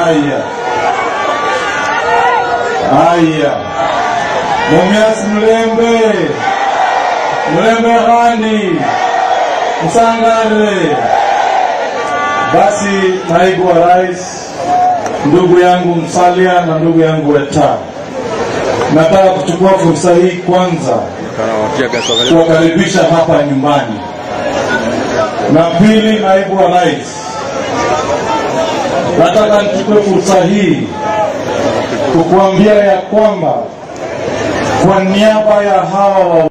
Haya, haya, Mumias Mlembe, Mlembe Hani, Msangare. Basi naibu wa rais, ndugu yangu Msalia na ndugu yangu Weta, nataka kuchukua fursa hii kwanza kuwakaribisha hapa nyumbani, na pili, naibu wa rais, nataka nichukue fursa hii kukuambia ya kwamba kwa niaba ya hawa wa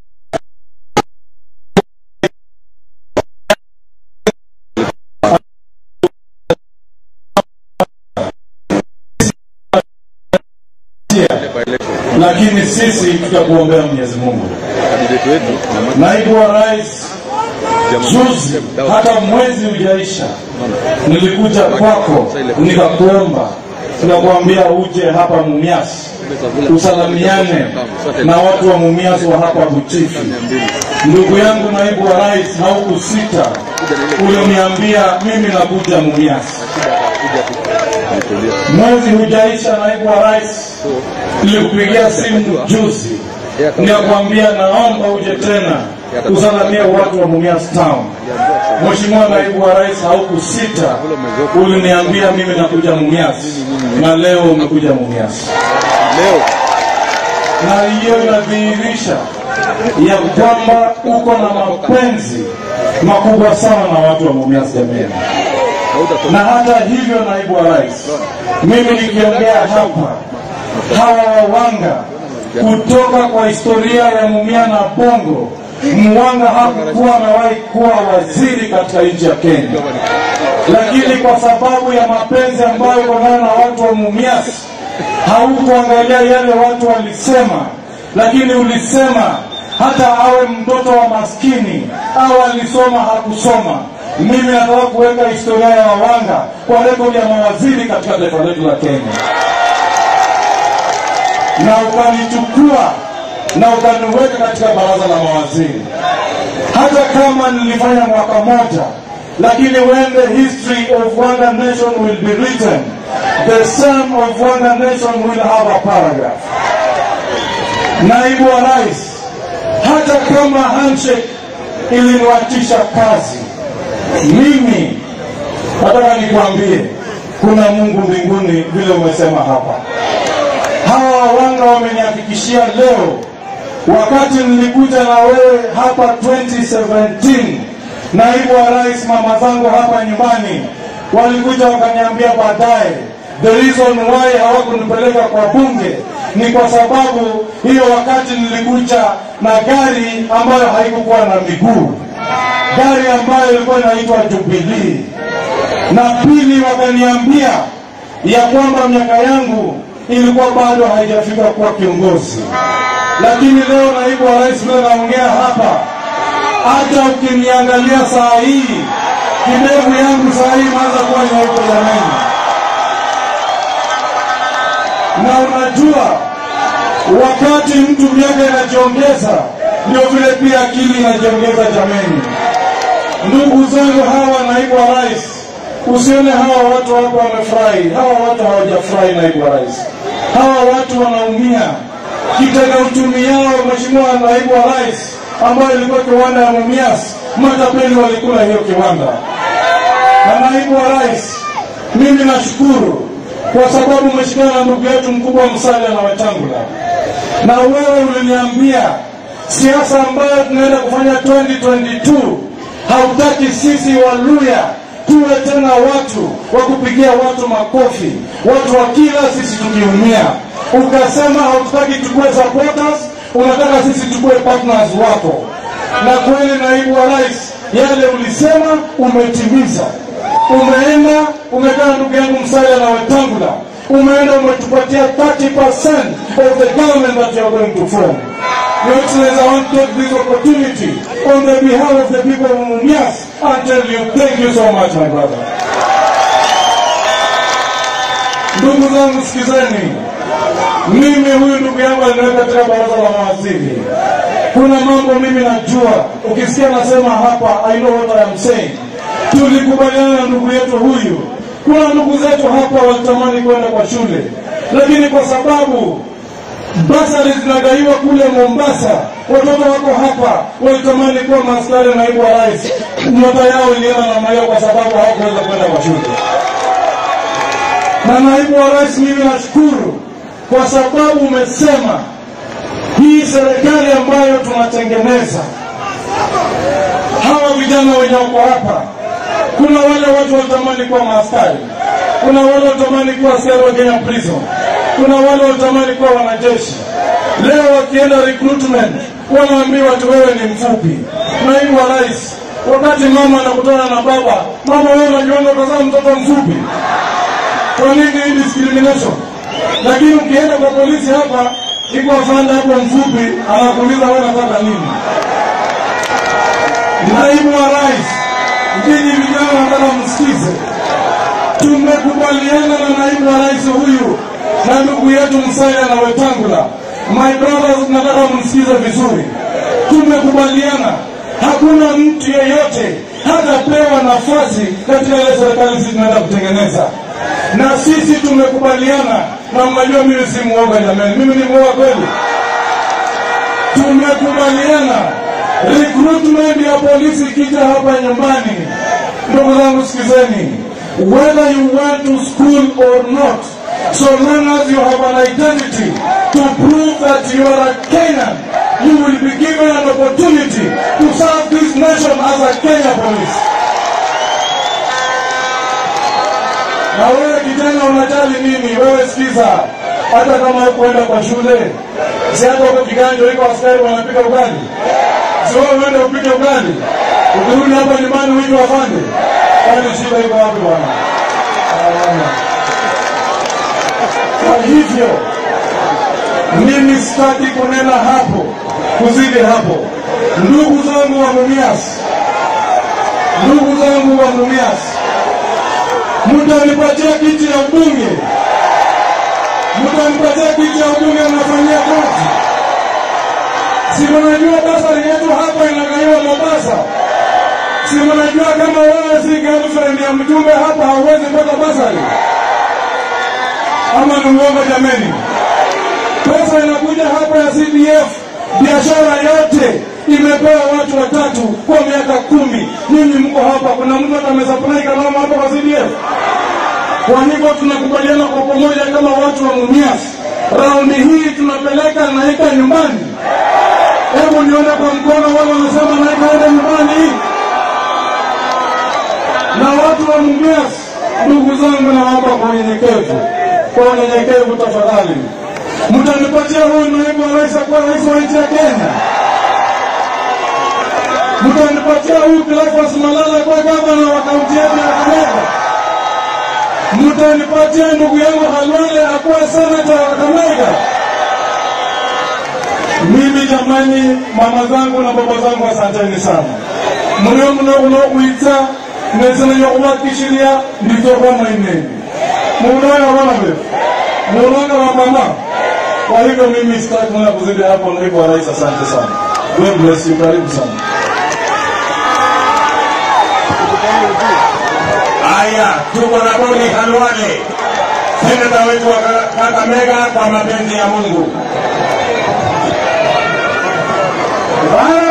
lakini sisi tutakuombea Mwenyezi Mungu. Naibu wa rais, juzi hata mwezi hujaisha, nilikuja kwako nikakuomba, nikakuambia uje hapa Mumias usalamiane na watu wa Mumias wa hapa Butifi. Ndugu yangu naibu wa rais, haukusita, uliniambia mimi nakuja Mumias. Mwezi hujaisha, naibu wa rais, nilikupigia simu juzi nikakwambia naomba uje tena kusalamia watu wa Mumias Town. Mheshimiwa naibu wa rais, haukusita, uliniambia mimi nakuja Mumias na leo umekuja Mumias na hiyo inadhihirisha ya kwamba uko na mapenzi makubwa sana na watu wa Mumias jamii. Na hata hivyo, naibu wa rais, mimi nikiongea hapa, hawa wawanga kutoka kwa historia ya Mumia na Bongo, Mwanga hakukuwa amewahi kuwa waziri katika nchi ya Kenya, lakini kwa sababu ya mapenzi ambayo uko nayo na watu wa Mumias haukuangalia yale watu walisema, lakini ulisema hata awe mtoto wa maskini au alisoma hakusoma. Mimi nataka kuweka historia ya Wawanga kwa rekodi ya mawaziri katika taifa letu la Kenya, na ukanichukua na ukaniweka katika baraza la mawaziri, hata kama nilifanya mwaka moja, lakini when the history of Wanga nation will be written the son of Wanga nation will have a paragraph. Naibu wa rais, hata kama handshake iliniwatisha kazi, mimi nataka nikwambie kuna Mungu mbinguni, vile umesema hapa. Hawa wawanga wamenihakikishia leo, wakati nilikuja na wewe hapa 2017 naibu wa rais, mama zangu hapa nyumbani walikuja wakaniambia baadaye the reason why hawakunipeleka kwa bunge ni kwa sababu hiyo wakati nilikuja na gari ambayo haikukuwa na miguu, gari ambayo ilikuwa inaitwa Jubilee. Na pili, wakaniambia ya kwamba miaka yangu ilikuwa bado haijafika kuwa kiongozi, lakini leo naibu wa rais, vile naongea hapa, hata ukiniangalia saa hii kidevu yangu saa hii imeanza kuwa nyeupe jamani na unajua wakati mtu miaka inajiongeza ndio vile pia akili inajiongeza jameni. Ndugu zangu hawa, naibu wa rais, usione hawa watu hapa wamefurahi. Hawa watu hawajafurahi, naibu wa rais. Hawa watu wanaumia. Kitega uchumi yao, mheshimiwa naibu wa rais, ambayo ilikuwa kiwanda ya Mumias, matapeli walikula hiyo kiwanda. Na naibu wa rais, mimi nashukuru kwa sababu umeshikana na ndugu yetu mkubwa Musalia na Wetangula, na wewe uliniambia siasa ambayo tunaenda kufanya 2022 hautaki sisi Waluya tuwe tena watu wa kupigia watu makofi, watu wa kila sisi tukiumia. Ukasema hautaki tukue supporters, unataka sisi tukue partners wako. Na kweli, naibu wa rais, yale ulisema umetimiza umeenda umekaa ndugu yangu Musalia na Wetangula, umeenda umetupatia 30% of the government that you are going to form. Your Excellency, I want to take this opportunity on the behalf of the people of Mumias and tell you thank you so much my brother. Ndugu zangu sikizeni, mimi huyu ndugu yangu aliniweka katika baraza la mawaziri. Kuna mambo mimi najua, ukisikia nasema hapa, I know what I am saying tulikubaliana na ndugu yetu huyu Kuna ndugu zetu hapa walitamani kwenda kwa shule, lakini kwa sababu basari zinagaiwa kule Mombasa, watoto wako hapa walitamani kuwa maaskari naibu wa rais, nyota yao ilienda namna hiyo kwa sababu hawakuweza kwenda kwa shule. Na naibu wa rais, mimi nashukuru kwa sababu umesema hii serikali ambayo tunatengeneza, hawa vijana wenye wako hapa, kuna wale watu walitamani kuwa maaskari, kuna wale walitamani kuwa askari wa Kenya Prison, kuna wale walitamani kuwa wanajeshi. Leo wakienda recruitment wanaambiwa tu wewe ni mfupi. Naibu wa rais, wakati mama anakutana na baba, mama wewe unajiona utazaa mtoto mfupi, kwa nini hii discrimination? Lakini ukienda kwa polisi hapa, iko afande hapo mfupi, anakuuliza wewe unataka nini? Naibu wa rais, nyinyi vijana nataka msikize, tumekubaliana na naibu wa rais huyu na ndugu yetu Musalia na Wetangula. My brothers, nataka msikize vizuri, tumekubaliana hakuna mtu yeyote hatapewa nafasi katika ile serikali sisi tunaenda kutengeneza, na sisi tumekubaliana, na mnajua mimi si muoga jamani, mimi ni muoga kweli. Tumekubaliana recruitment ya polisi ikija hapa nyumbani, ndugu zangu sikizeni, whether you went to school or not, so long as you have an identity to prove that you are a Kenyan, you will be given an opportunity to serve this nation as a Kenya police. Na wewe kijana unajali nini? Wewe sikiza, hata kama hukuenda kwa shule, si hata huko kiganjo iko askari wanapika ugali, si wewe uende upike ugali, ukirudi hapa nyumbani wiki wafande, kwani shida iko wapi bwana? Hawana. Kwa hivyo mimi sitaki kunena hapo kuzidi hapo. Ndugu zangu wa Mumias, ndugu zangu wa Mumias, mtanipatia kiti ya ubunge, mtanipatia kiti ya ubunge, mnafanyia kazi. Si mnajua basari yetu hapa inagaiwa Mombasa? Si mnajua kama wewe si girlfriend ya mjumbe hapa hauwezi pata basari? Ama ni uongo jameni? Pesa inakuja hapa ya CDF, biashara yote imepewa watu watatu kwa miaka kumi. Nyinyi mko hapa, kuna mtu hata amesupply kalamu hapa kwa CDF? Kwa hivyo tunakubaliana kwa pamoja kama watu wa Mumias, raundi hii tunapeleka Naika nyumbani. Hebu nione kwa mkono wale wanasema Naika ende nyumbani. Na watu wa Mumias, ndugu zangu, naomba kwa unyenyekevu, kwa unyenyekevu tafadhali, mtanipatia huyu naibu wa rais akuwa rais wa nchi ya Kenya? Mtanipatia huyu Cleophas Malala kuwa gavana wa kaunti yetu ya Kakamega? Mtanipatia ndugu yangu Halwale akuwa senata wa Kakamega? Mimi jamani, mama zangu na baba zangu, asanteni sana. Mlio mno unokuita nezina yokuwakishiria nditokuwa maineni munaona wana vile munaona wa mama. Kwa hivyo mimi sitaki mwana kuzidi hapo. Naibu wa rais, asante sana. God bless you, karibu sana. Haya, tuko na Boni Halwale, seneta wetu wa Kakamega kwa mapenzi ya Mungu. Bwana